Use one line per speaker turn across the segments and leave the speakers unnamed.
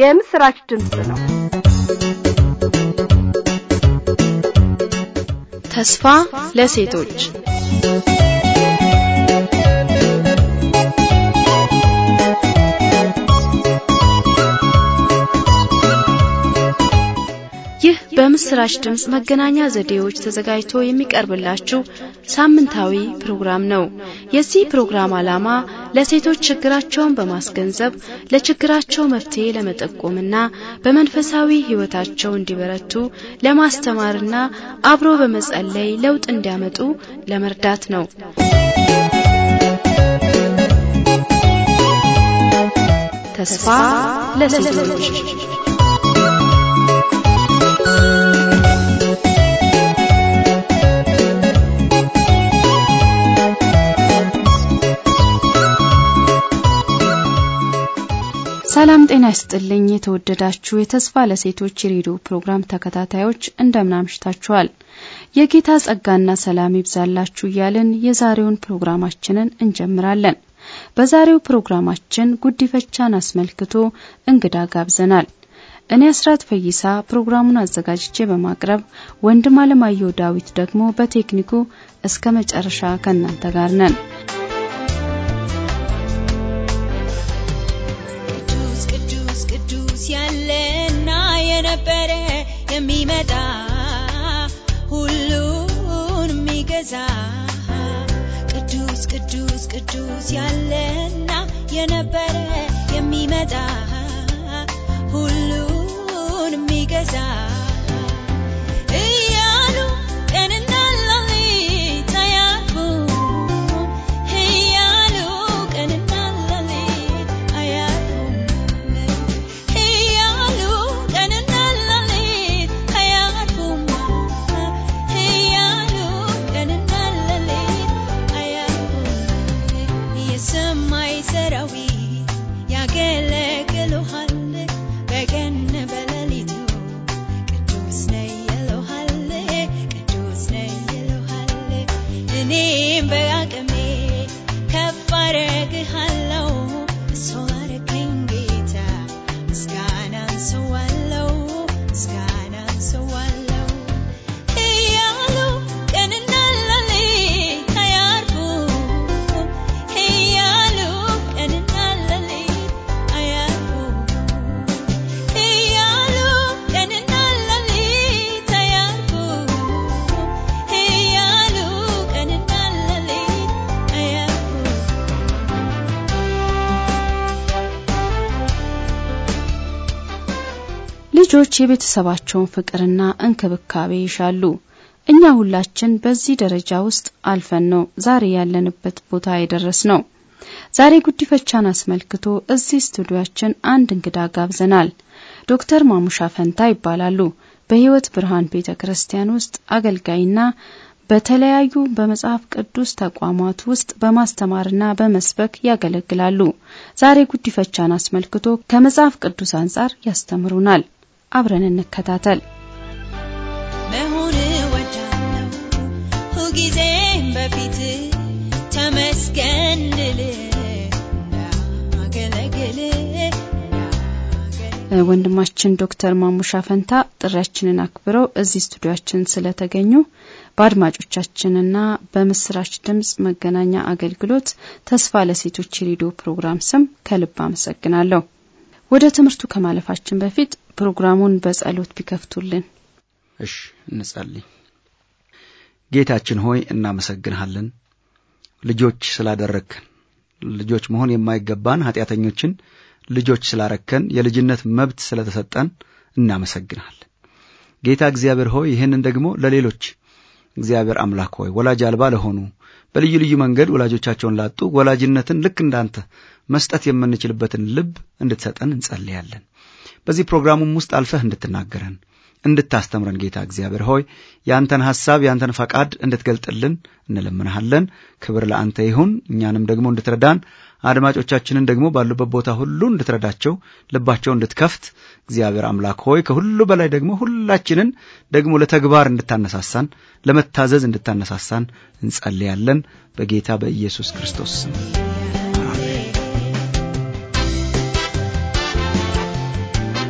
የምስራች ድምፅ ነው።
ተስፋ ለሴቶች ይህ በምስራች ድምፅ መገናኛ ዘዴዎች ተዘጋጅቶ የሚቀርብላችሁ ሳምንታዊ ፕሮግራም ነው። የዚህ ፕሮግራም ዓላማ ለሴቶች ችግራቸውን በማስገንዘብ ለችግራቸው መፍትሄ ለመጠቆምና በመንፈሳዊ ሕይወታቸው እንዲበረቱ ለማስተማርና አብሮ በመጸለይ ለውጥ እንዲያመጡ ለመርዳት ነው። ተስፋ ለሴቶች ሰላም ጤና ይስጥልኝ። የተወደዳችሁ የተስፋ ለሴቶች የሬዲዮ ፕሮግራም ተከታታዮች እንደምን አምሽታችኋል? የጌታ ጸጋና ሰላም ይብዛላችሁ እያልን የዛሬውን ፕሮግራማችንን እንጀምራለን። በዛሬው ፕሮግራማችን ጉዲፈቻን አስመልክቶ እንግዳ ጋብዘናል። እኔ አስራት ፈይሳ ፕሮግራሙን አዘጋጅቼ በማቅረብ ወንድም አለማየሁ ዳዊት ደግሞ በቴክኒኩ እስከ መጨረሻ ከእናንተ ጋር ነን።
ያለና የነበረ የሚመጣ ሁሉን የሚገዛ ቅዱስ ቅዱስ ቅዱስ ያለና የነበረ የሚመጣ ሁሉን የሚገዛ እያሉ ቀንና ሌሊት አያርፉ እያሉ ቀንና ሌሊት አያርፉም እያሉ ቀንና ሌሊት አያርፉም እያሉ ቀንና ሌሊት አያርፉም የሰማይ ሰራዊት ያገለግሉሃል በቀን በሌሊቱ ቅዱስ ነህ ይሉሃል ቅዱስ ነህ ይሉሃል እኔም በአቅሜ ከፍ አረግሃለሁ እሱ አረገኝ ጌታ ምስጋና አንሰዋለሁ ምስጋና አንሰዋለሁ እያሉ ቀንና ሌሊት አያርፉም እያሉ ቀንና ሌሊት አያርፉም እያሉ ቀንና ሌሊት አያርፉም እያሉ ቀንና ሌሊት አያርፉም
ልጆች የቤተሰባቸውን ፍቅርና እንክብካቤ ይሻሉ። እኛ ሁላችን በዚህ ደረጃ ውስጥ አልፈን ነው ዛሬ ያለንበት ቦታ የደረስ ነው። ዛሬ ጉዲፈቻን አስመልክቶ እዚህ ስቱዲያችን አንድ እንግዳ ጋብዘናል። ዶክተር ማሙሻ ፈንታ ይባላሉ። በሕይወት ብርሃን ቤተ ክርስቲያን ውስጥ አገልጋይና በተለያዩ በመጽሐፍ ቅዱስ ተቋማት ውስጥ በማስተማርና በመስበክ ያገለግላሉ። ዛሬ ጉዲፈቻን አስመልክቶ ከመጽሐፍ ቅዱስ አንጻር ያስተምሩናል። አብረን እንከታተል።
መሆን እወዳለሁ ሁልጊዜም በፊት ተመስገን ልል እንዳገለግል እንዳገለግል
ወንድማችን ዶክተር ማሙሻ ፈንታ ጥሪያችንን አክብረው እዚህ ስቱዲያችን ስለተገኙ በአድማጮቻችንና በምስራች ድምጽ መገናኛ አገልግሎት ተስፋ ለሴቶች የሬዲዮ ፕሮግራም ስም ከልብ አመሰግናለሁ። ወደ ትምህርቱ ከማለፋችን በፊት ፕሮግራሙን በጸሎት ቢከፍቱልን።
እሺ እንጸልይ። ጌታችን ሆይ እናመሰግንሃለን፣ ልጆች ስላደረግከን፣ ልጆች መሆን የማይገባን ኃጢአተኞችን ልጆች ስላረከን፣ የልጅነት መብት ስለተሰጠን እናመሰግንሃለን። ጌታ እግዚአብሔር ሆይ ይህንን ደግሞ ለሌሎች እግዚአብሔር አምላክ ሆይ ወላጅ አልባ ለሆኑ በልዩ ልዩ መንገድ ወላጆቻቸውን ላጡ ወላጅነትን ልክ እንዳንተ መስጠት የምንችልበትን ልብ እንድትሰጠን እንጸልያለን። በዚህ ፕሮግራሙም ውስጥ አልፈህ እንድትናገረን እንድታስተምረን ጌታ እግዚአብሔር ሆይ ያንተን ሐሳብ ያንተን ፈቃድ እንድትገልጥልን እንለምንሃለን። ክብር ለአንተ ይሁን። እኛንም ደግሞ እንድትረዳን አድማጮቻችንን ደግሞ ባሉበት ቦታ ሁሉ እንድትረዳቸው ልባቸው እንድትከፍት እግዚአብሔር አምላክ ሆይ ከሁሉ በላይ ደግሞ ሁላችንን ደግሞ ለተግባር እንድታነሳሳን ለመታዘዝ እንድታነሳሳን እንጸልያለን በጌታ በኢየሱስ ክርስቶስ ስም።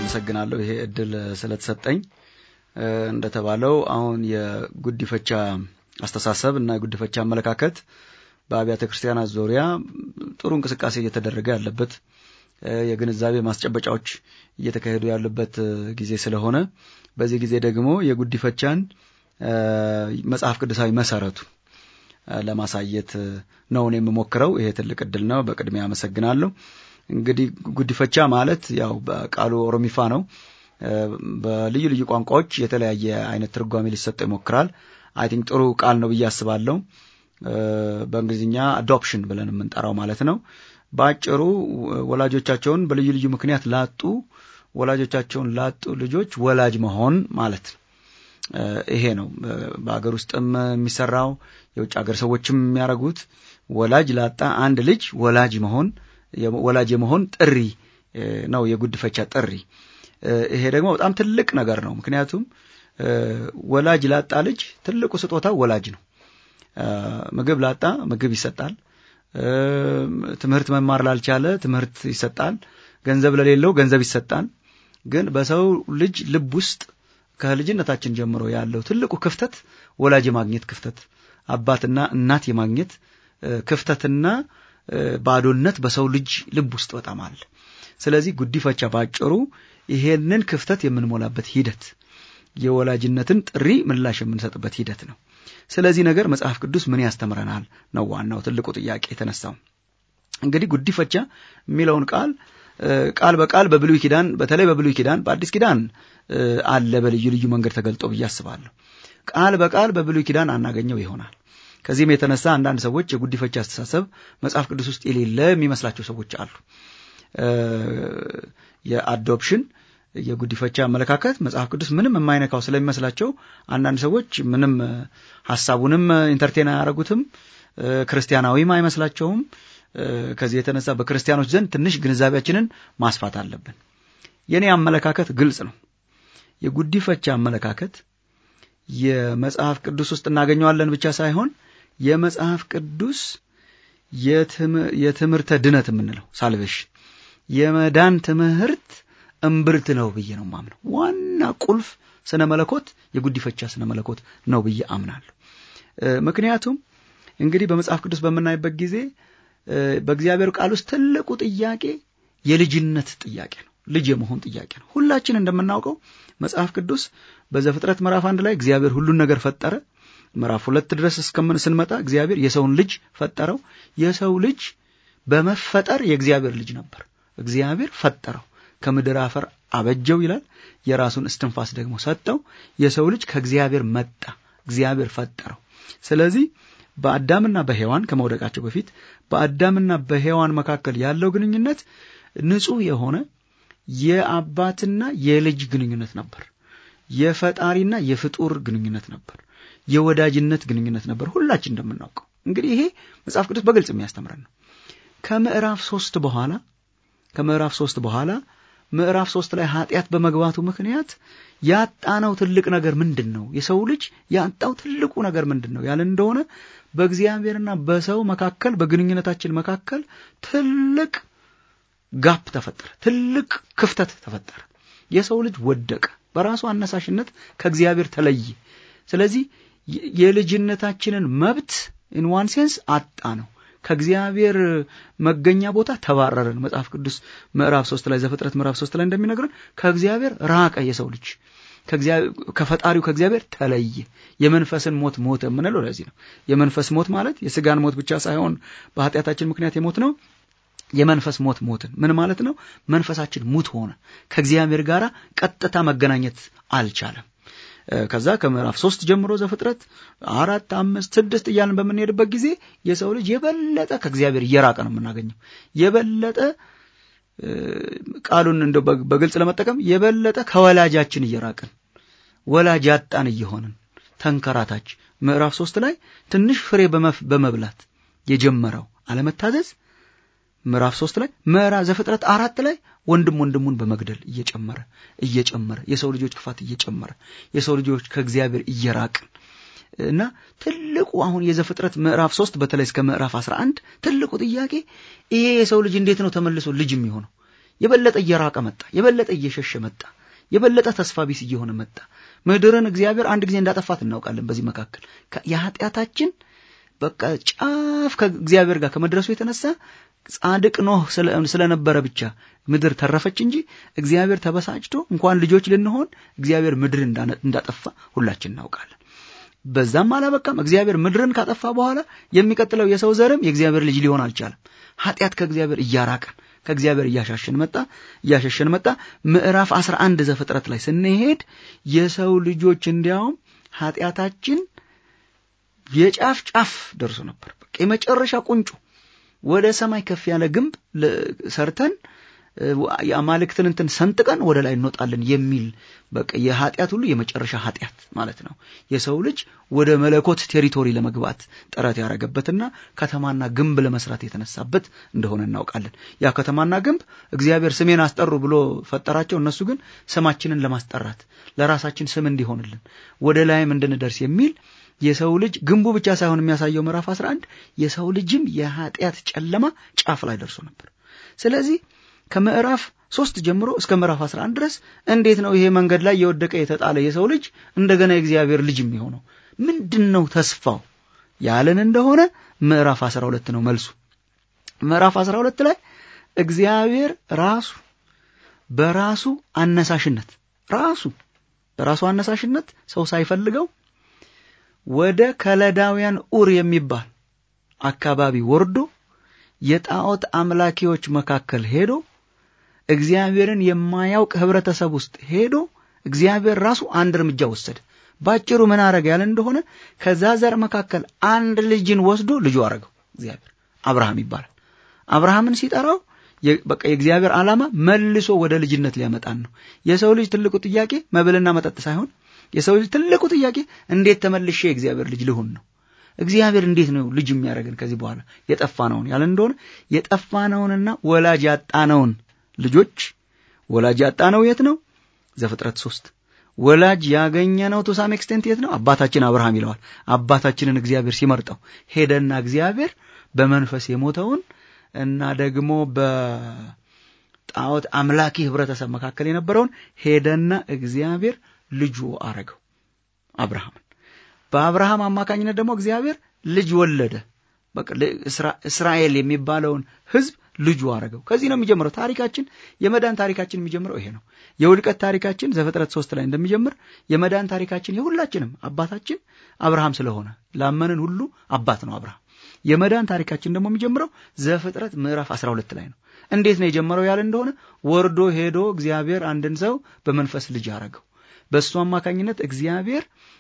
አመሰግናለሁ ይሄ እድል ስለተሰጠኝ። እንደተባለው አሁን የጉዲፈቻ አስተሳሰብ እና የጉዲፈቻ አመለካከት በአብያተ ክርስቲያናት ዙሪያ ጥሩ እንቅስቃሴ እየተደረገ ያለበት የግንዛቤ ማስጨበጫዎች እየተካሄዱ ያሉበት ጊዜ ስለሆነ በዚህ ጊዜ ደግሞ የጉዲፈቻን መጽሐፍ ቅዱሳዊ መሰረቱ ለማሳየት ነው እኔ የምሞክረው። ይሄ ትልቅ እድል ነው። በቅድሚያ አመሰግናለሁ። እንግዲህ ጉዲፈቻ ማለት ያው በቃሉ ኦሮሚፋ ነው። በልዩ ልዩ ቋንቋዎች የተለያየ አይነት ትርጓሜ ሊሰጠው ይሞክራል። አይ ቲንክ ጥሩ ቃል ነው ብዬ አስባለሁ። በእንግሊዝኛ አዶፕሽን ብለን የምንጠራው ማለት ነው። በአጭሩ ወላጆቻቸውን በልዩ ልዩ ምክንያት ላጡ ወላጆቻቸውን ላጡ ልጆች ወላጅ መሆን ማለት ነው። ይሄ ነው በሀገር ውስጥም የሚሰራው የውጭ ሀገር ሰዎችም የሚያደርጉት ወላጅ ላጣ አንድ ልጅ ወላጅ መሆን ወላጅ የመሆን ጥሪ ነው የጉድፈቻ ጥሪ። ይሄ ደግሞ በጣም ትልቅ ነገር ነው። ምክንያቱም ወላጅ ላጣ ልጅ ትልቁ ስጦታ ወላጅ ነው። ምግብ ላጣ ምግብ ይሰጣል። ትምህርት መማር ላልቻለ ትምህርት ይሰጣል። ገንዘብ ለሌለው ገንዘብ ይሰጣል። ግን በሰው ልጅ ልብ ውስጥ ከልጅነታችን ጀምሮ ያለው ትልቁ ክፍተት ወላጅ የማግኘት ክፍተት፣ አባትና እናት የማግኘት ክፍተትና ባዶነት በሰው ልጅ ልብ ውስጥ በጣም አለ። ስለዚህ ጉዲፈቻ ባጭሩ ይሄንን ክፍተት የምንሞላበት ሂደት፣ የወላጅነትን ጥሪ ምላሽ የምንሰጥበት ሂደት ነው። ስለዚህ ነገር መጽሐፍ ቅዱስ ምን ያስተምረናል ነው ዋናው ትልቁ ጥያቄ የተነሳው። እንግዲህ ጉዲፈቻ የሚለውን ቃል ቃል በቃል በብሉይ ኪዳን በተለይ በብሉይ ኪዳን በአዲስ ኪዳን አለ በልዩ ልዩ መንገድ ተገልጦ ብዬ አስባለሁ። ቃል በቃል በብሉይ ኪዳን አናገኘው ይሆናል። ከዚህም የተነሳ አንዳንድ ሰዎች የጉዲፈቻ አስተሳሰብ መጽሐፍ ቅዱስ ውስጥ የሌለ የሚመስላቸው ሰዎች አሉ። የአዶፕሽን የጉዲፈቻ አመለካከት መጽሐፍ ቅዱስ ምንም የማይነካው ስለሚመስላቸው አንዳንድ ሰዎች ምንም ሀሳቡንም ኢንተርቴን አያደርጉትም፣ ክርስቲያናዊም አይመስላቸውም። ከዚህ የተነሳ በክርስቲያኖች ዘንድ ትንሽ ግንዛቤያችንን ማስፋት አለብን። የእኔ አመለካከት ግልጽ ነው። የጉዲፈቻ አመለካከት የመጽሐፍ ቅዱስ ውስጥ እናገኘዋለን ብቻ ሳይሆን የመጽሐፍ ቅዱስ የትምህርተ ድነት የምንለው ሳልቬሽን የመዳን ትምህርት እምብርት ነው ብዬ ነው ማምነው። ዋና ቁልፍ ስነ መለኮት የጉዲፈቻ ስነ መለኮት ነው ብዬ አምናለሁ። ምክንያቱም እንግዲህ በመጽሐፍ ቅዱስ በምናይበት ጊዜ በእግዚአብሔር ቃል ውስጥ ትልቁ ጥያቄ የልጅነት ጥያቄ ነው። ልጅ የመሆን ጥያቄ ነው። ሁላችን እንደምናውቀው መጽሐፍ ቅዱስ በዘፍጥረት ምዕራፍ አንድ ላይ እግዚአብሔር ሁሉን ነገር ፈጠረ። ምዕራፍ ሁለት ድረስ እስከምን ስንመጣ እግዚአብሔር የሰውን ልጅ ፈጠረው። የሰው ልጅ በመፈጠር የእግዚአብሔር ልጅ ነበር። እግዚአብሔር ፈጠረው፣ ከምድር አፈር አበጀው ይላል። የራሱን እስትንፋስ ደግሞ ሰጠው። የሰው ልጅ ከእግዚአብሔር መጣ፣ እግዚአብሔር ፈጠረው። ስለዚህ በአዳምና በሔዋን ከመውደቃቸው በፊት በአዳምና በሔዋን መካከል ያለው ግንኙነት ንጹሕ የሆነ የአባትና የልጅ ግንኙነት ነበር። የፈጣሪና የፍጡር ግንኙነት ነበር። የወዳጅነት ግንኙነት ነበር። ሁላችን እንደምናውቀው እንግዲህ ይሄ መጽሐፍ ቅዱስ በግልጽ የሚያስተምረን ነው። ከምዕራፍ ሶስት በኋላ ከምዕራፍ ሶስት በኋላ ምዕራፍ ሶስት ላይ ኃጢአት በመግባቱ ምክንያት ያጣነው ትልቅ ነገር ምንድን ነው? የሰው ልጅ ያጣው ትልቁ ነገር ምንድን ነው ያለን እንደሆነ በእግዚአብሔርና በሰው መካከል በግንኙነታችን መካከል ትልቅ ጋፕ ተፈጠረ። ትልቅ ክፍተት ተፈጠረ። የሰው ልጅ ወደቀ። በራሱ አነሳሽነት ከእግዚአብሔር ተለየ። ስለዚህ የልጅነታችንን መብት ኢን ዋን ሴንስ አጣ ነው። ከእግዚአብሔር መገኛ ቦታ ተባረረን። መጽሐፍ ቅዱስ ምዕራፍ ሶስት ላይ ዘፍጥረት ምዕራፍ ሶስት ላይ እንደሚነግረን ከእግዚአብሔር ራቀ የሰው ልጅ ከፈጣሪው ከእግዚአብሔር ተለየ። የመንፈስን ሞት ሞተ የምንለው ለዚህ ነው። የመንፈስ ሞት ማለት የስጋን ሞት ብቻ ሳይሆን በኃጢአታችን ምክንያት የሞት ነው። የመንፈስ ሞት ሞትን ምን ማለት ነው? መንፈሳችን ሙት ሆነ። ከእግዚአብሔር ጋር ቀጥታ መገናኘት አልቻለም። ከዛ ከምዕራፍ ሶስት ጀምሮ ዘፍጥረት አራት አምስት ስድስት እያልን በምንሄድበት ጊዜ የሰው ልጅ የበለጠ ከእግዚአብሔር እየራቀ ነው የምናገኘው። የበለጠ ቃሉን እንደ በግልጽ ለመጠቀም የበለጠ ከወላጃችን እየራቅን ወላጅ ያጣን እየሆንን ተንከራታች። ምዕራፍ ሶስት ላይ ትንሽ ፍሬ በመብላት የጀመረው አለመታዘዝ ምዕራፍ ሶስት ላይ ምዕራፍ ዘፍጥረት አራት ላይ ወንድም ወንድሙን በመግደል እየጨመረ እየጨመረ የሰው ልጆች ክፋት እየጨመረ የሰው ልጆች ከእግዚአብሔር እየራቅን እና ትልቁ አሁን የዘፍጥረት ምዕራፍ ሶስት በተለይ እስከ ምዕራፍ አስራ አንድ ትልቁ ጥያቄ ይሄ የሰው ልጅ እንዴት ነው ተመልሶ ልጅ የሚሆነው? የበለጠ እየራቀ መጣ። የበለጠ እየሸሸ መጣ። የበለጠ ተስፋ ቢስ እየሆነ መጣ። ምድርን እግዚአብሔር አንድ ጊዜ እንዳጠፋት እናውቃለን። በዚህ መካከል የኃጢአታችን በቃ ጫፍ ከእግዚአብሔር ጋር ከመድረሱ የተነሳ ጻድቅ ኖህ ስለነበረ ብቻ ምድር ተረፈች እንጂ እግዚአብሔር ተበሳጭቶ እንኳን ልጆች ልንሆን እግዚአብሔር ምድር እንዳጠፋ ሁላችን እናውቃለን። በዛም አላበቃም። እግዚአብሔር ምድርን ካጠፋ በኋላ የሚቀጥለው የሰው ዘርም የእግዚአብሔር ልጅ ሊሆን አልቻለም። ኃጢአት ከእግዚአብሔር እያራቀን ከእግዚአብሔር እያሻሸን መጣ እያሸሸን መጣ። ምዕራፍ 11 ዘፍጥረት ላይ ስንሄድ የሰው ልጆች እንዲያውም ኃጢአታችን የጫፍ ጫፍ ደርሶ ነበር። በቃ የመጨረሻ ቁንጮ ወደ ሰማይ ከፍ ያለ ግንብ ሰርተን የአማልክትን እንትን ሰንጥቀን ወደ ላይ እንወጣለን የሚል በቃ የኃጢአት ሁሉ የመጨረሻ ኃጢአት ማለት ነው። የሰው ልጅ ወደ መለኮት ቴሪቶሪ ለመግባት ጥረት ያደረገበትና ከተማና ግንብ ለመስራት የተነሳበት እንደሆነ እናውቃለን። ያ ከተማና ግንብ እግዚአብሔር ስሜን አስጠሩ ብሎ ፈጠራቸው። እነሱ ግን ስማችንን ለማስጠራት ለራሳችን ስም እንዲሆንልን ወደ ላይም እንድንደርስ የሚል የሰው ልጅ ግንቡ ብቻ ሳይሆን የሚያሳየው ምዕራፍ 11 የሰው ልጅም የኃጢአት ጨለማ ጫፍ ላይ ደርሶ ነበር። ስለዚህ ከምዕራፍ ሶስት ጀምሮ እስከ ምዕራፍ 11 ድረስ እንዴት ነው ይሄ መንገድ ላይ የወደቀ የተጣለ የሰው ልጅ እንደገና የእግዚአብሔር ልጅ የሚሆነው? ምንድን ነው ተስፋው ያለን እንደሆነ ምዕራፍ 12 ነው መልሱ። ምዕራፍ 12 ላይ እግዚአብሔር ራሱ በራሱ አነሳሽነት ራሱ በራሱ አነሳሽነት ሰው ሳይፈልገው ወደ ከለዳውያን ኡር የሚባል አካባቢ ወርዶ የጣዖት አምላኪዎች መካከል ሄዶ እግዚአብሔርን የማያውቅ ህብረተሰብ ውስጥ ሄዶ እግዚአብሔር ራሱ አንድ እርምጃ ወሰደ። ባጭሩ ምን አረገ ያለ እንደሆነ ከዛ ዘር መካከል አንድ ልጅን ወስዶ ልጁ አረገው። እግዚአብሔር አብርሃም ይባላል። አብርሃምን ሲጠራው በቃ የእግዚአብሔር ዓላማ መልሶ ወደ ልጅነት ሊያመጣን ነው። የሰው ልጅ ትልቁ ጥያቄ መብልና መጠጥ ሳይሆን የሰው ልጅ ትልቁ ጥያቄ እንዴት ተመልሼ የእግዚአብሔር ልጅ ልሁን ነው። እግዚአብሔር እንዴት ነው ልጅ የሚያደርገን ከዚህ በኋላ የጠፋነውን ያለ እንደሆነ የጠፋነውንና ወላጅ ያጣነውን ልጆች ወላጅ ያጣነው የት ነው? ዘፍጥረት ሶስት ወላጅ ያገኘነው ቱ ሳም ኤክስቴንት የት ነው? አባታችን አብርሃም ይለዋል። አባታችንን እግዚአብሔር ሲመርጠው ሄደና እግዚአብሔር በመንፈስ የሞተውን እና ደግሞ በጣዖት አምላኪ ህብረተሰብ መካከል የነበረውን ሄደና እግዚአብሔር ልጁ አረገው አብርሃምን። በአብርሃም አማካኝነት ደግሞ እግዚአብሔር ልጅ ወለደ። በቃ እስራኤል የሚባለውን ህዝብ ልጁ አረገው። ከዚህ ነው የሚጀምረው ታሪካችን። የመዳን ታሪካችን የሚጀምረው ይሄ ነው። የውድቀት ታሪካችን ዘፍጥረት ሶስት ላይ እንደሚጀምር የመዳን ታሪካችን የሁላችንም አባታችን አብርሃም ስለሆነ ላመንን ሁሉ አባት ነው አብርሃም። የመዳን ታሪካችን ደግሞ የሚጀምረው ዘፍጥረት ምዕራፍ 12 ላይ ነው። እንዴት ነው የጀመረው ያለ እንደሆነ ወርዶ ሄዶ እግዚአብሔር አንድን ሰው በመንፈስ ልጅ አረገው። በእሱ አማካኝነት እግዚአብሔር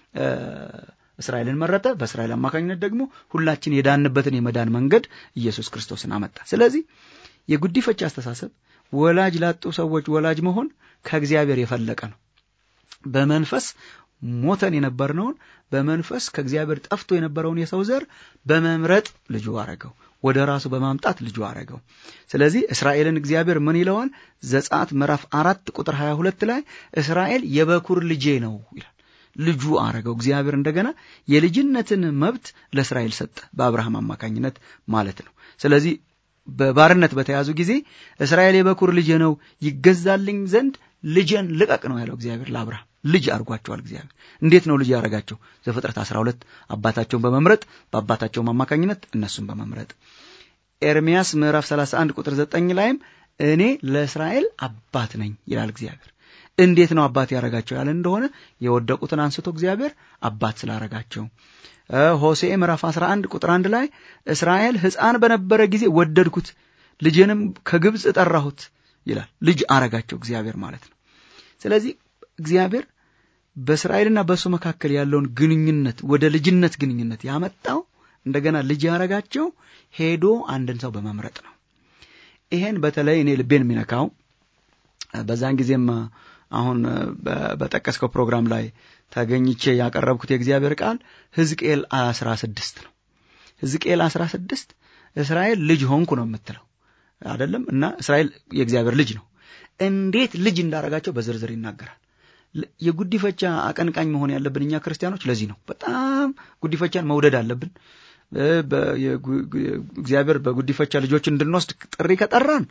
እስራኤልን መረጠ። በእስራኤል አማካኝነት ደግሞ ሁላችን የዳንበትን የመዳን መንገድ ኢየሱስ ክርስቶስን አመጣ። ስለዚህ የጉዲፈቻ አስተሳሰብ ወላጅ ላጡ ሰዎች ወላጅ መሆን ከእግዚአብሔር የፈለቀ ነው። በመንፈስ ሞተን የነበርነውን በመንፈስ ከእግዚአብሔር ጠፍቶ የነበረውን የሰው ዘር በመምረጥ ልጁ አረገው፣ ወደ ራሱ በማምጣት ልጁ አረገው። ስለዚህ እስራኤልን እግዚአብሔር ምን ይለዋል? ዘጸአት ምዕራፍ አራት ቁጥር 22 ላይ እስራኤል የበኩር ልጄ ነው ይላል። ልጁ አረገው። እግዚአብሔር እንደገና የልጅነትን መብት ለእስራኤል ሰጠ፣ በአብርሃም አማካኝነት ማለት ነው። ስለዚህ በባርነት በተያዙ ጊዜ እስራኤል የበኩር ልጄ ነው ይገዛልኝ ዘንድ ልጄን ልቀቅ ነው ያለው እግዚአብሔር ለአብርሃም። ልጅ አድርጓቸዋል እግዚአብሔር። እንዴት ነው ልጅ ያደረጋቸው? ዘፍጥረት 12 አባታቸውን በመምረጥ በአባታቸውም አማካኝነት እነሱን በመምረጥ ኤርሚያስ ምዕራፍ 31 ቁጥር 9 ላይም እኔ ለእስራኤል አባት ነኝ ይላል እግዚአብሔር። እንዴት ነው አባት ያረጋቸው ያለ እንደሆነ የወደቁትን አንስቶ እግዚአብሔር አባት ስላረጋቸው። ሆሴዕ ምዕራፍ 11 ቁጥር 1 ላይ እስራኤል ሕፃን በነበረ ጊዜ ወደድኩት፣ ልጄንም ከግብፅ ጠራሁት ይላል። ልጅ አረጋቸው እግዚአብሔር ማለት ነው። ስለዚህ እግዚአብሔር በእስራኤልና በእሱ መካከል ያለውን ግንኙነት ወደ ልጅነት ግንኙነት ያመጣው እንደገና ልጅ ያረጋቸው ሄዶ አንድን ሰው በመምረጥ ነው። ይሄን በተለይ እኔ ልቤን የሚነካው በዛን ጊዜም አሁን በጠቀስከው ፕሮግራም ላይ ተገኝቼ ያቀረብኩት የእግዚአብሔር ቃል ሕዝቅኤል አስራ ስድስት ነው። ሕዝቅኤል አስራ ስድስት እስራኤል ልጅ ሆንኩ ነው የምትለው አይደለም። እና እስራኤል የእግዚአብሔር ልጅ ነው። እንዴት ልጅ እንዳረጋቸው በዝርዝር ይናገራል። የጉዲፈቻ አቀንቃኝ መሆን ያለብን እኛ ክርስቲያኖች ለዚህ ነው። በጣም ጉዲፈቻን መውደድ አለብን። እግዚአብሔር በጉዲፈቻ ልጆች እንድንወስድ ጥሪ ከጠራን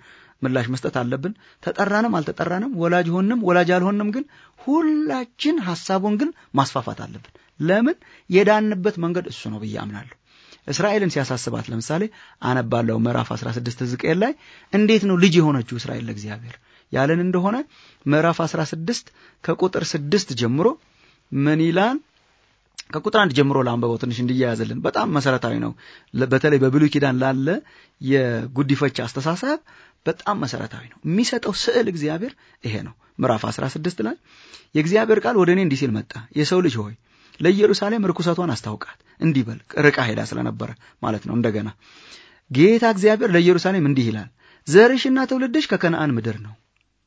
ምላሽ መስጠት አለብን። ተጠራንም አልተጠራንም፣ ወላጅ ሆንም ወላጅ አልሆንም፣ ግን ሁላችን ሀሳቡን ግን ማስፋፋት አለብን። ለምን የዳንበት መንገድ እሱ ነው ብዬ አምናለሁ። እስራኤልን ሲያሳስባት ለምሳሌ አነባለው ምዕራፍ 16 ሕዝቅኤል ላይ እንዴት ነው ልጅ የሆነችው እስራኤል ለእግዚአብሔር ያለን እንደሆነ ምዕራፍ 16 ከቁጥር ስድስት ጀምሮ ምን ይላል? ከቁጥር አንድ ጀምሮ ለአንበበው ትንሽ እንዲያያዝልን በጣም መሰረታዊ ነው። በተለይ በብሉይ ኪዳን ላለ የጉዲፈቻ አስተሳሰብ በጣም መሰረታዊ ነው። የሚሰጠው ስዕል እግዚአብሔር ይሄ ነው። ምዕራፍ 16 ላይ የእግዚአብሔር ቃል ወደ እኔ እንዲህ ሲል መጣ። የሰው ልጅ ሆይ ለኢየሩሳሌም ርኩሰቷን አስታውቃት። እንዲህ በል ርቃ ሄዳ ስለነበረ ማለት ነው። እንደገና ጌታ እግዚአብሔር ለኢየሩሳሌም እንዲህ ይላል፣ ዘርሽና ትውልድሽ ከከነአን ምድር ነው።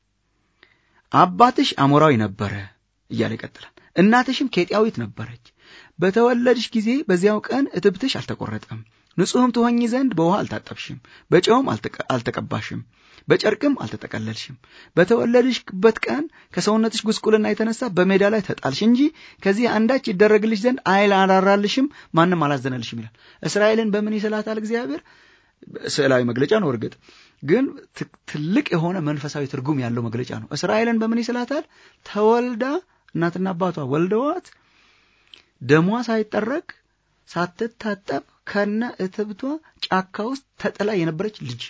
አባትሽ አሞራዊ ነበረ እያለ ይቀጥላል። እናትሽም ኬጢያዊት ነበረች። በተወለድሽ ጊዜ በዚያው ቀን እትብትሽ አልተቆረጠም። ንጹሕም ትሆኚ ዘንድ በውሃ አልታጠብሽም፣ በጨውም አልተቀባሽም፣ በጨርቅም አልተጠቀለልሽም። በተወለድሽበት ቀን ከሰውነትሽ ጉስቁልና የተነሳ በሜዳ ላይ ተጣልሽ እንጂ ከዚህ አንዳች ይደረግልሽ ዘንድ አላራራልሽም፣ ማንም አላዘነልሽም ይላል። እስራኤልን በምን ይስላታል እግዚአብሔር? ስዕላዊ መግለጫ ነው። እርግጥ ግን ትልቅ የሆነ መንፈሳዊ ትርጉም ያለው መግለጫ ነው። እስራኤልን በምን ይስላታል? ተወልዳ እናትና አባቷ ወልደዋት ደሟ ሳይጠረግ ሳትታጠብ ከነ እትብቷ ጫካ ውስጥ ተጥላ የነበረች ልጅ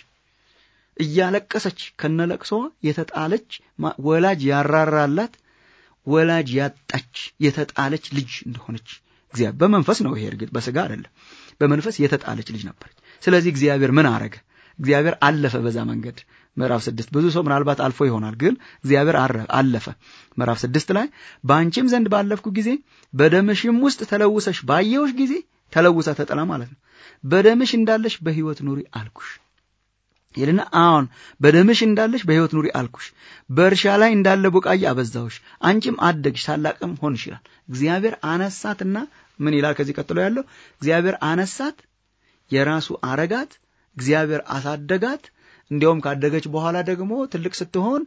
እያለቀሰች ከነ ለቅሶዋ የተጣለች ወላጅ ያራራላት ወላጅ ያጣች የተጣለች ልጅ እንደሆነች እግዚአብሔር በመንፈስ ነው። ይሄ እርግጥ በስጋ አይደለም፣ በመንፈስ የተጣለች ልጅ ነበረች። ስለዚህ እግዚአብሔር ምን አረገ? እግዚአብሔር አለፈ በዛ መንገድ ምዕራፍ ስድስት ብዙ ሰው ምናልባት አልፎ ይሆናል፣ ግን እግዚአብሔር አለፈ። ምዕራፍ ስድስት ላይ በአንቺም ዘንድ ባለፍኩ ጊዜ በደምሽም ውስጥ ተለውሰሽ ባየውሽ ጊዜ ተለውሳ ተጠላ ማለት ነው። በደምሽ እንዳለሽ በሕይወት ኑሪ አልኩሽ ይልና አሁን በደምሽ እንዳለሽ በሕይወት ኑሪ አልኩሽ፣ በእርሻ ላይ እንዳለ ቡቃያ አበዛሁሽ፣ አንቺም አደግሽ ታላቅም ሆንሽ ይላል። እግዚአብሔር አነሳትና ምን ይላል ከዚህ ቀጥሎ ያለው እግዚአብሔር አነሳት፣ የራሱ አረጋት፣ እግዚአብሔር አሳደጋት። እንዲያውም ካደገች በኋላ ደግሞ ትልቅ ስትሆን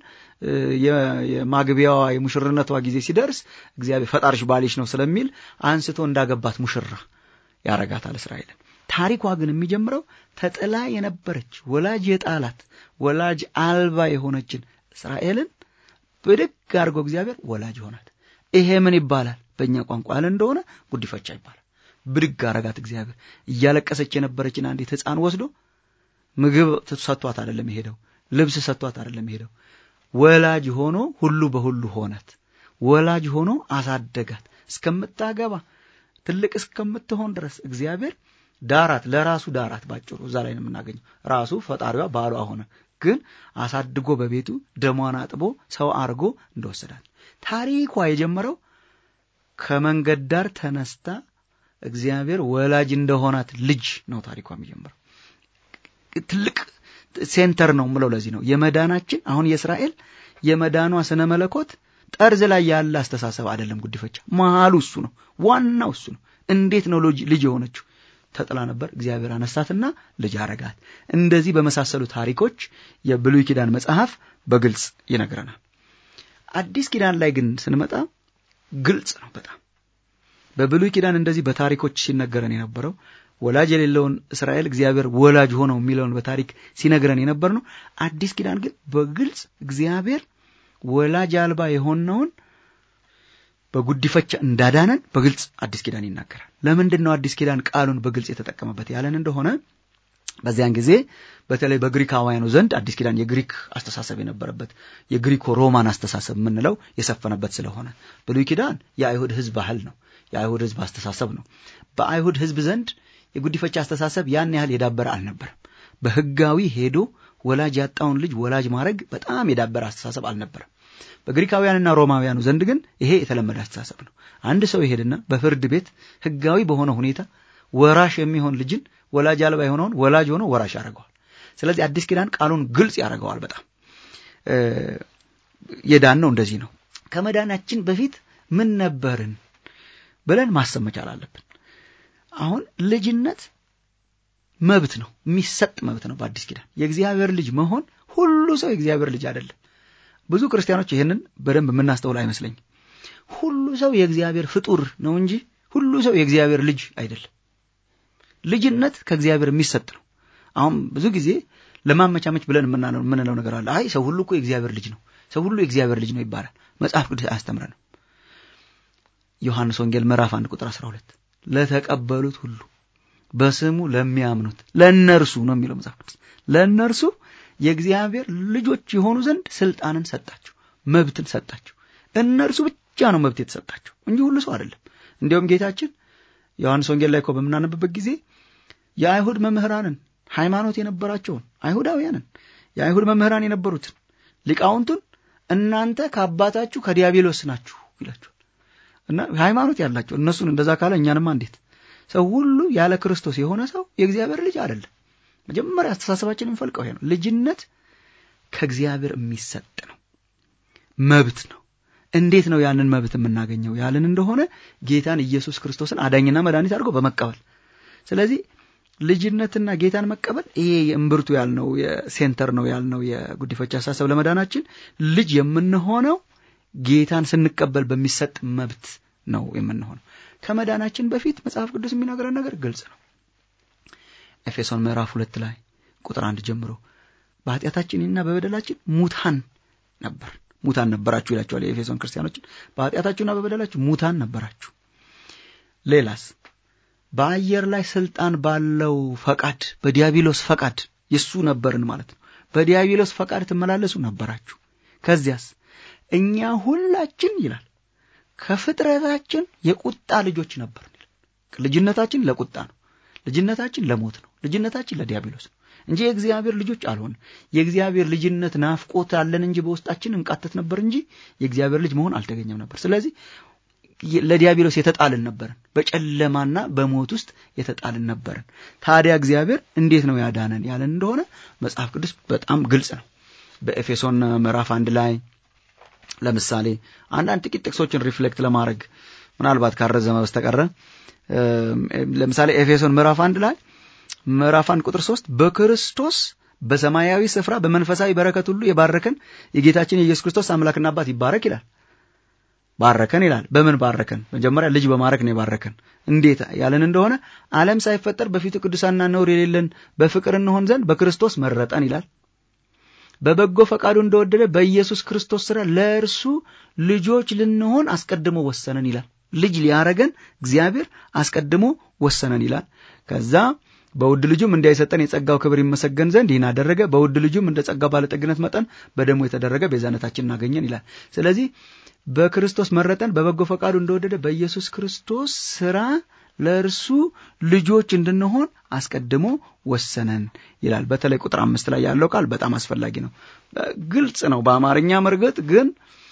የማግቢያዋ የሙሽርነቷ ጊዜ ሲደርስ እግዚአብሔር ፈጣሪሽ ባልሽ ነው ስለሚል አንስቶ እንዳገባት ሙሽራ ያረጋታል እስራኤልን። ታሪኳ ግን የሚጀምረው ተጥላ የነበረች ወላጅ የጣላት ወላጅ አልባ የሆነችን እስራኤልን ብድግ አድርጎ እግዚአብሔር ወላጅ ሆናት። ይሄ ምን ይባላል? በእኛ ቋንቋ ያለ እንደሆነ ጉዲፈቻ ይባላል። ብድግ አረጋት እግዚአብሔር። እያለቀሰች የነበረችን አንዲት ሕፃን ወስዶ ምግብ ሰጥቷት አይደለም የሄደው፣ ልብስ ሰጥቷት አይደለም የሄደው። ወላጅ ሆኖ ሁሉ በሁሉ ሆናት። ወላጅ ሆኖ አሳደጋት እስከምታገባ ትልቅ እስከምትሆን ድረስ እግዚአብሔር ዳራት፣ ለራሱ ዳራት። ባጭሩ እዛ ላይ ነው የምናገኘው። ራሱ ፈጣሪዋ ባሏ ሆነ፣ ግን አሳድጎ በቤቱ ደሟን አጥቦ ሰው አርጎ እንደወሰዳት። ታሪኳ የጀመረው ከመንገድ ዳር ተነስታ እግዚአብሔር ወላጅ እንደሆናት ልጅ ነው ታሪኳ የሚጀምረው። ትልቅ ሴንተር ነው ምለው ለዚህ ነው የመዳናችን አሁን የእስራኤል የመዳኗ ስነ መለኮት ጠርዝ ላይ ያለ አስተሳሰብ አይደለም። ጉዲፈቻ መሀሉ እሱ ነው፣ ዋናው እሱ ነው። እንዴት ነው ልጅ የሆነችው? ተጥላ ነበር፣ እግዚአብሔር አነሳትና ልጅ አረጋት። እንደዚህ በመሳሰሉ ታሪኮች የብሉይ ኪዳን መጽሐፍ በግልጽ ይነግረናል። አዲስ ኪዳን ላይ ግን ስንመጣ ግልጽ ነው በጣም በብሉይ ኪዳን እንደዚህ በታሪኮች ሲነገረን የነበረው ወላጅ የሌለውን እስራኤል እግዚአብሔር ወላጅ ሆነው የሚለውን በታሪክ ሲነግረን የነበር ነው። አዲስ ኪዳን ግን በግልጽ እግዚአብሔር ወላጅ አልባ የሆነውን በጉዲፈቻ እንዳዳነን በግልጽ አዲስ ኪዳን ይናገራል። ለምንድን ነው አዲስ ኪዳን ቃሉን በግልጽ የተጠቀመበት ያለን እንደሆነ በዚያን ጊዜ በተለይ በግሪካውያኑ ዘንድ አዲስ ኪዳን የግሪክ አስተሳሰብ የነበረበት የግሪኮ ሮማን አስተሳሰብ የምንለው የሰፈነበት ስለሆነ ብሉይ ኪዳን የአይሁድ ሕዝብ ባህል ነው። የአይሁድ ሕዝብ አስተሳሰብ ነው። በአይሁድ ሕዝብ ዘንድ የጉዲፈቻ አስተሳሰብ ያን ያህል የዳበረ አልነበረም። በሕጋዊ ሄዶ ወላጅ ያጣውን ልጅ ወላጅ ማድረግ በጣም የዳበረ አስተሳሰብ አልነበረም። በግሪካውያንና ሮማውያኑ ዘንድ ግን ይሄ የተለመደ አስተሳሰብ ነው። አንድ ሰው ይሄድና በፍርድ ቤት ሕጋዊ በሆነ ሁኔታ ወራሽ የሚሆን ልጅን ወላጅ አልባ የሆነውን ወላጅ ሆኖ ወራሽ ያደርገዋል። ስለዚህ አዲስ ኪዳን ቃሉን ግልጽ ያደርገዋል። በጣም የዳን ነው እንደዚህ ነው። ከመዳናችን በፊት ምን ነበርን ብለን ማሰብ መቻል አለብን። አሁን ልጅነት መብት ነው፣ የሚሰጥ መብት ነው። በአዲስ ኪዳን የእግዚአብሔር ልጅ መሆን ሁሉ ሰው የእግዚአብሔር ልጅ አይደለም። ብዙ ክርስቲያኖች ይህንን በደንብ የምናስተውል አይመስለኝም። ሁሉ ሰው የእግዚአብሔር ፍጡር ነው እንጂ ሁሉ ሰው የእግዚአብሔር ልጅ አይደለም። ልጅነት ከእግዚአብሔር የሚሰጥ ነው። አሁን ብዙ ጊዜ ለማመቻመች ብለን የምንለው ነገር አለ። አይ ሰው ሁሉ እኮ የእግዚአብሔር ልጅ ነው፣ ሰው ሁሉ የእግዚአብሔር ልጅ ነው ይባላል። መጽሐፍ ቅዱስ አያስተምረንም። ዮሐንስ ወንጌል ምዕራፍ አንድ ቁጥር 12 ለተቀበሉት ሁሉ በስሙ ለሚያምኑት ለእነርሱ ነው የሚለው መጽሐፍ ቅዱስ ለእነርሱ የእግዚአብሔር ልጆች የሆኑ ዘንድ ስልጣንን ሰጣቸው፣ መብትን ሰጣቸው። እነርሱ ብቻ ነው መብት የተሰጣቸው እንጂ ሁሉ ሰው አይደለም። እንዲያውም ጌታችን ዮሐንስ ወንጌል ላይ እኮ በምናነብበት ጊዜ የአይሁድ መምህራንን ሃይማኖት የነበራቸውን አይሁዳውያንን የአይሁድ መምህራን የነበሩትን ሊቃውንቱን እናንተ ከአባታችሁ ከዲያብሎስ ናችሁ ይላቸዋል። እና ሃይማኖት ያላቸው እነሱን እንደዛ ካለ እኛንማ እንዴት ሰው ሁሉ ያለ ክርስቶስ የሆነ ሰው የእግዚአብሔር ልጅ አይደለም። መጀመሪያ አስተሳሰባችን የሚፈልቀው ይሄ ነው። ልጅነት ከእግዚአብሔር የሚሰጥ ነው፣ መብት ነው። እንዴት ነው ያንን መብት የምናገኘው ያልን እንደሆነ ጌታን ኢየሱስ ክርስቶስን አዳኝና መድኃኒት አድርጎ በመቀበል ስለዚህ ልጅነትና ጌታን መቀበል ይሄ የእምብርቱ ያልነው የሴንተር ነው ያልነው የጉዲፈቻ አሳሰብ ለመዳናችን ልጅ የምንሆነው ጌታን ስንቀበል በሚሰጥ መብት ነው የምንሆነው። ከመዳናችን በፊት መጽሐፍ ቅዱስ የሚነግረን ነገር ግልጽ ነው። ኤፌሶን ምዕራፍ ሁለት ላይ ቁጥር አንድ ጀምሮ በኃጢአታችንና በበደላችን ሙታን ነበር ሙታን ነበራችሁ ይላቸዋል የኤፌሶን ክርስቲያኖችን። በኃጢአታችሁና በበደላችሁ ሙታን ነበራችሁ። ሌላስ በአየር ላይ ስልጣን ባለው ፈቃድ በዲያብሎስ ፈቃድ የሱ ነበርን ማለት ነው። በዲያብሎስ ፈቃድ ትመላለሱ ነበራችሁ። ከዚያስ እኛ ሁላችን ይላል ከፍጥረታችን የቁጣ ልጆች ነበርን። ልጅነታችን ለቁጣ ነው። ልጅነታችን ለሞት ነው። ልጅነታችን ለዲያብሎስ ነው እንጂ የእግዚአብሔር ልጆች አልሆን። የእግዚአብሔር ልጅነት ናፍቆት አለን እንጂ በውስጣችን እንቃተት ነበር እንጂ የእግዚአብሔር ልጅ መሆን አልተገኘም ነበር። ስለዚህ ለዲያብሎስ የተጣልን ነበርን። በጨለማና በሞት ውስጥ የተጣልን ነበርን። ታዲያ እግዚአብሔር እንዴት ነው ያዳነን ያለን እንደሆነ መጽሐፍ ቅዱስ በጣም ግልጽ ነው። በኤፌሶን ምዕራፍ አንድ ላይ ለምሳሌ አንዳንድ ጥቂት ጥቅሶችን ሪፍሌክት ለማድረግ ምናልባት ካረዘመ በስተቀረ ለምሳሌ ኤፌሶን ምዕራፍ አንድ ላይ ምዕራፍ አንድ ቁጥር ሶስት በክርስቶስ በሰማያዊ ስፍራ በመንፈሳዊ በረከት ሁሉ የባረከን የጌታችን የኢየሱስ ክርስቶስ አምላክና አባት ይባረክ ይላል። ባረከን ይላል። በምን ባረከን? መጀመሪያ ልጅ በማረክ ነው የባረከን። እንዴት ያለን እንደሆነ ዓለም ሳይፈጠር በፊቱ ቅዱሳንና ነውር የሌለን በፍቅር እንሆን ዘንድ በክርስቶስ መረጠን ይላል። በበጎ ፈቃዱ እንደወደደ በኢየሱስ ክርስቶስ ስራ ለእርሱ ልጆች ልንሆን አስቀድሞ ወሰነን ይላል። ልጅ ሊያረገን እግዚአብሔር አስቀድሞ ወሰነን ይላል። ከዛ በውድ ልጁም እንዳይሰጠን የጸጋው ክብር ይመሰገን ዘንድ ይህን አደረገ። በውድ ልጁም እንደ ጸጋው ባለጠግነት መጠን በደሙ የተደረገ ቤዛነታችን እናገኘን ይላል። ስለዚህ በክርስቶስ መረጠን፣ በበጎ ፈቃዱ እንደወደደ በኢየሱስ ክርስቶስ ስራ ለእርሱ ልጆች እንድንሆን አስቀድሞ ወሰነን ይላል። በተለይ ቁጥር አምስት ላይ ያለው ቃል በጣም አስፈላጊ ነው። ግልጽ ነው በአማርኛ መርገጥ ግን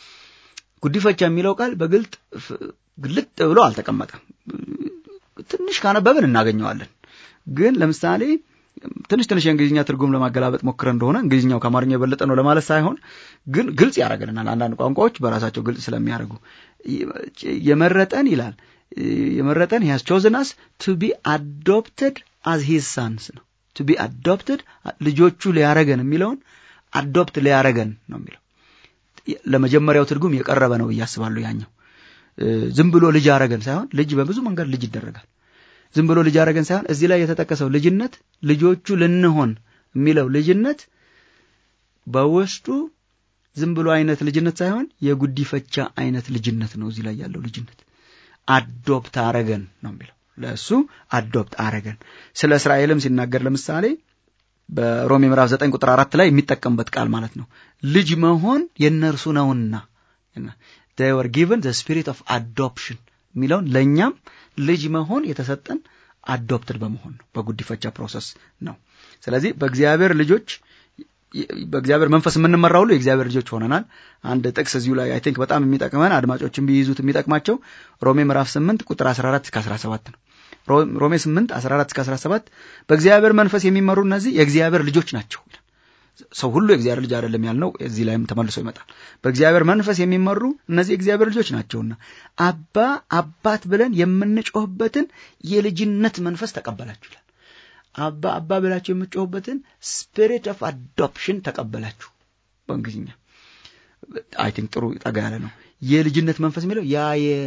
ጉዲፈቻ የሚለው ቃል በግልጥ ግልጥ ብሎ አልተቀመጠም። ትንሽ ካነበብን እናገኘዋለን። ግን ለምሳሌ ትንሽ ትንሽ የእንግሊዝኛ ትርጉም ለማገላበጥ ሞክረ እንደሆነ እንግሊዝኛው ከአማርኛ የበለጠ ነው ለማለት ሳይሆን ግን ግልጽ ያደርግልናል። አንዳንድ ቋንቋዎች በራሳቸው ግልጽ ስለሚያደርጉ የመረጠን ይላል የመረጠን ሂያዝ ቾዝን አስ ቱ ቢ አዶፕትድ አዝ ሂዝ ሳንስ ነው። ቱ ቢ አዶፕትድ ልጆቹ ሊያረገን የሚለውን አዶፕት ሊያረገን ነው የሚለው ለመጀመሪያው ትርጉም የቀረበ ነው ብዬ አስባለሁ። ያኛው ዝም ብሎ ልጅ አረገን ሳይሆን ልጅ በብዙ መንገድ ልጅ ይደረጋል። ዝም ብሎ ልጅ አረገን ሳይሆን እዚህ ላይ የተጠቀሰው ልጅነት ልጆቹ ልንሆን የሚለው ልጅነት በውስጡ ዝም ብሎ አይነት ልጅነት ሳይሆን የጉዲፈቻ አይነት ልጅነት ነው። እዚህ ላይ ያለው ልጅነት አዶፕት አረገን ነው የሚለው ለእሱ አዶፕት አረገን። ስለ እስራኤልም ሲናገር ለምሳሌ በሮሜ ምዕራፍ ዘጠኝ ቁጥር አራት ላይ የሚጠቀምበት ቃል ማለት ነው። ልጅ መሆን የእነርሱ ነውና they were given the spirit of adoption የሚለውን ለእኛም ልጅ መሆን የተሰጠን አዶፕትድ በመሆን ነው፣ በጉዲፈቻ ፕሮሰስ ነው። ስለዚህ በእግዚአብሔር ልጆች በእግዚአብሔር መንፈስ የምንመራ ሁሉ የእግዚአብሔር ልጆች ሆነናል። አንድ ጥቅስ እዚሁ ላይ አይ ቲንክ በጣም የሚጠቅመን አድማጮችን ቢይዙት የሚጠቅማቸው ሮሜ ምዕራፍ 8 ቁጥር 14 እስከ 17 ነው። ሮሜ 8 14 እስከ 17 በእግዚአብሔር መንፈስ የሚመሩ እነዚህ የእግዚአብሔር ልጆች ናቸው። ሰው ሁሉ የእግዚአብሔር ልጅ አይደለም ያልነው እዚህ ላይም ተመልሶ ይመጣል። በእግዚአብሔር መንፈስ የሚመሩ እነዚህ የእግዚአብሔር ልጆች ናቸውና አባ አባት ብለን የምንጮህበትን የልጅነት መንፈስ ተቀበላችሁ ይላል። አባ አባ ብላችሁ የምትጮሁበትን ስፒሪት ኦፍ አዶፕሽን ተቀበላችሁ በእንግሊዝኛ አይ ቲንክ ጥሩ ጠጋ ያለ ነው። የልጅነት መንፈስ የሚለው ያ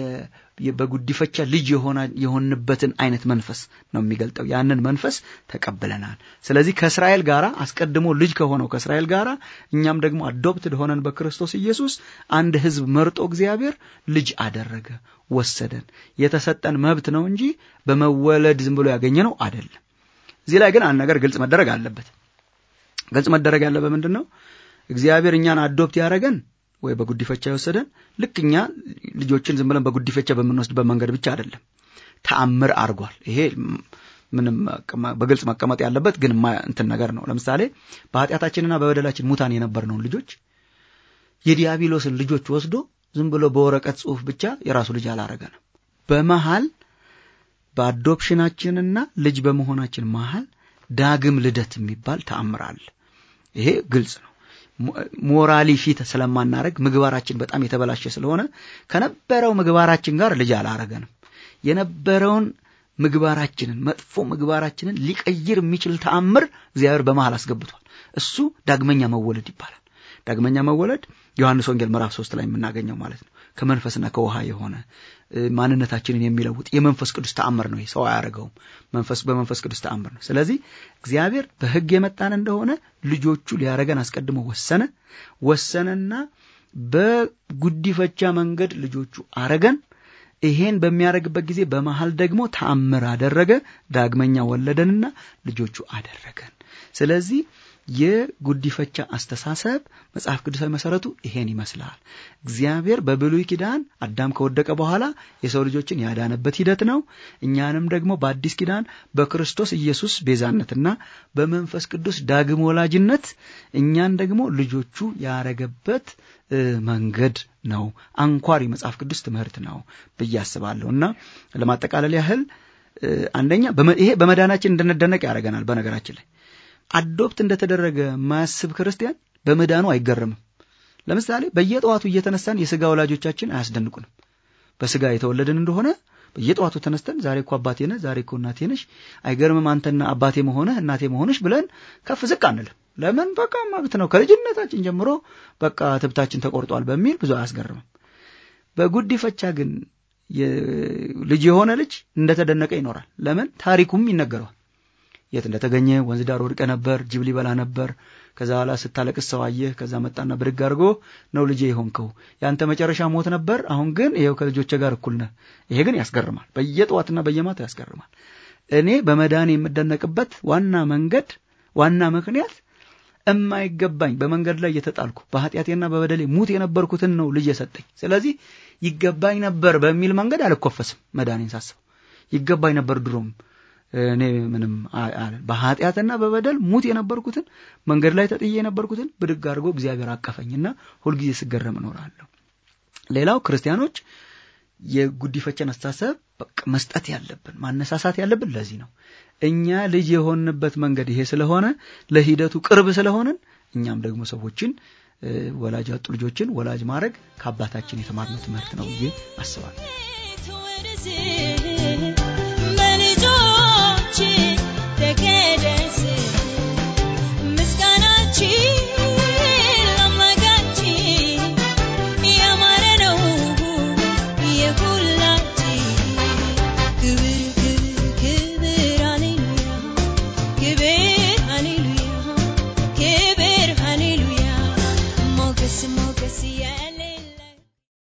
በጉዲፈቻ ልጅ የሆንበትን አይነት መንፈስ ነው የሚገልጠው። ያንን መንፈስ ተቀብለናል። ስለዚህ ከእስራኤል ጋር አስቀድሞ ልጅ ከሆነው ከእስራኤል ጋር እኛም ደግሞ አዶፕትድ ሆነን በክርስቶስ ኢየሱስ አንድ ሕዝብ መርጦ እግዚአብሔር ልጅ አደረገ፣ ወሰደን። የተሰጠን መብት ነው እንጂ በመወለድ ዝም ብሎ ያገኘ ነው አይደለም። እዚህ ላይ ግን አንድ ነገር ግልጽ መደረግ አለበት። ግልጽ መደረግ ያለበት ምንድን ነው? እግዚአብሔር እኛን አዶፕት ያደረገን ወይ በጉዲፈቻ የወሰደን ልክ እኛ ልጆችን ዝም ብለን በጉዲፈቻ በምንወስድበት መንገድ ብቻ አይደለም። ተአምር አድርጓል። ይሄ ምንም በግልጽ መቀመጥ ያለበት ግን እንትን ነገር ነው። ለምሳሌ በኃጢአታችንና በበደላችን ሙታን የነበርነውን ልጆች የዲያብሎስን ልጆች ወስዶ ዝም ብሎ በወረቀት ጽሑፍ ብቻ የራሱ ልጅ አላረገንም። በመሃል በአዶፕሽናችንና ልጅ በመሆናችን መሃል ዳግም ልደት የሚባል ተአምር አለ። ይሄ ግልጽ ነው። ሞራሊ ፊት ስለማናረግ ምግባራችን በጣም የተበላሸ ስለሆነ ከነበረው ምግባራችን ጋር ልጅ አላረገንም። የነበረውን ምግባራችንን መጥፎ ምግባራችንን ሊቀይር የሚችል ተአምር እግዚአብሔር በመሃል አስገብቷል። እሱ ዳግመኛ መወለድ ይባላል። ዳግመኛ መወለድ ዮሐንስ ወንጌል ምዕራፍ ሶስት ላይ የምናገኘው ማለት ነው። ከመንፈስና ከውሃ የሆነ ማንነታችንን የሚለውጥ የመንፈስ ቅዱስ ተአምር ነው። ሰው አያደርገውም። መንፈስ በመንፈስ ቅዱስ ተአምር ነው። ስለዚህ እግዚአብሔር በሕግ የመጣን እንደሆነ ልጆቹ ሊያደርገን አስቀድሞ ወሰነ ወሰነና በጉዲፈቻ መንገድ ልጆቹ አረገን። ይሄን በሚያደርግበት ጊዜ በመሃል ደግሞ ተአምር አደረገ። ዳግመኛ ወለደንና ልጆቹ አደረገን። ስለዚህ የጉዲፈቻ አስተሳሰብ መጽሐፍ ቅዱሳዊ መሰረቱ ይሄን ይመስላል። እግዚአብሔር በብሉይ ኪዳን አዳም ከወደቀ በኋላ የሰው ልጆችን ያዳነበት ሂደት ነው። እኛንም ደግሞ በአዲስ ኪዳን በክርስቶስ ኢየሱስ ቤዛነትና በመንፈስ ቅዱስ ዳግም ወላጅነት እኛን ደግሞ ልጆቹ ያረገበት መንገድ ነው። አንኳር የመጽሐፍ ቅዱስ ትምህርት ነው ብዬ አስባለሁ እና ለማጠቃለል ያህል አንደኛ ይሄ በመዳናችን እንድንደነቅ ያደርገናል። በነገራችን ላይ አዶፕት እንደተደረገ ማያስብ ክርስቲያን በመዳኑ አይገረምም። ለምሳሌ በየጠዋቱ እየተነሳን የስጋ ወላጆቻችን አያስደንቁንም። በስጋ የተወለድን እንደሆነ በየጠዋቱ ተነስተን ዛሬ እኮ አባቴ ነህ፣ ዛሬ እኮ እናቴ ነሽ፣ አይገርምም አንተና አባቴ መሆንህ እናቴ መሆንሽ ብለን ከፍ ዝቅ አንልም። ለምን? በቃ መብት ነው። ከልጅነታችን ጀምሮ በቃ ትብታችን ተቆርጧል በሚል ብዙ አያስገርምም። በጉዲፈቻ ግን ልጅ የሆነ ልጅ እንደተደነቀ ይኖራል። ለምን? ታሪኩም ይነገረዋል። የት እንደተገኘ ወንዝ ዳር ወድቀ ነበር፣ ጅብ ሊበላ ነበር። ከዛ በኋላ ስታለቅስ ሰው አየህ። ከዛ መጣና ብድግ አድርጎ ነው ልጄ የሆንከው፣ ያንተ መጨረሻ ሞት ነበር፣ አሁን ግን ይኸው ከልጆቼ ጋር እኩል ነህ። ይሄ ግን ያስገርማል። በየጠዋትና በየማታ ያስገርማል። እኔ በመዳን የምደነቅበት ዋና መንገድ ዋና ምክንያት እማይገባኝ በመንገድ ላይ እየተጣልኩ በኃጢአቴና በበደሌ ሙት የነበርኩትን ነው ልጅ የሰጠኝ። ስለዚህ ይገባኝ ነበር በሚል መንገድ አልኮፈስም። መዳኔን ሳስበው ይገባኝ ነበር ድሮም እኔ ምንም በኃጢአትና በበደል ሙት የነበርኩትን መንገድ ላይ ተጥዬ የነበርኩትን ብድግ አድርጎ እግዚአብሔር አቀፈኝና ሁልጊዜ ስገረም እኖራለሁ። ሌላው ክርስቲያኖች የጉዲፈቻን አስተሳሰብ በቃ መስጠት ያለብን ማነሳሳት ያለብን ለዚህ ነው። እኛ ልጅ የሆንበት መንገድ ይሄ ስለሆነ ለሂደቱ ቅርብ ስለሆንን እኛም ደግሞ ሰዎችን ወላጅ ያጡ ልጆችን ወላጅ ማድረግ ከአባታችን የተማርነው ትምህርት ነው ብዬ አስባለሁ።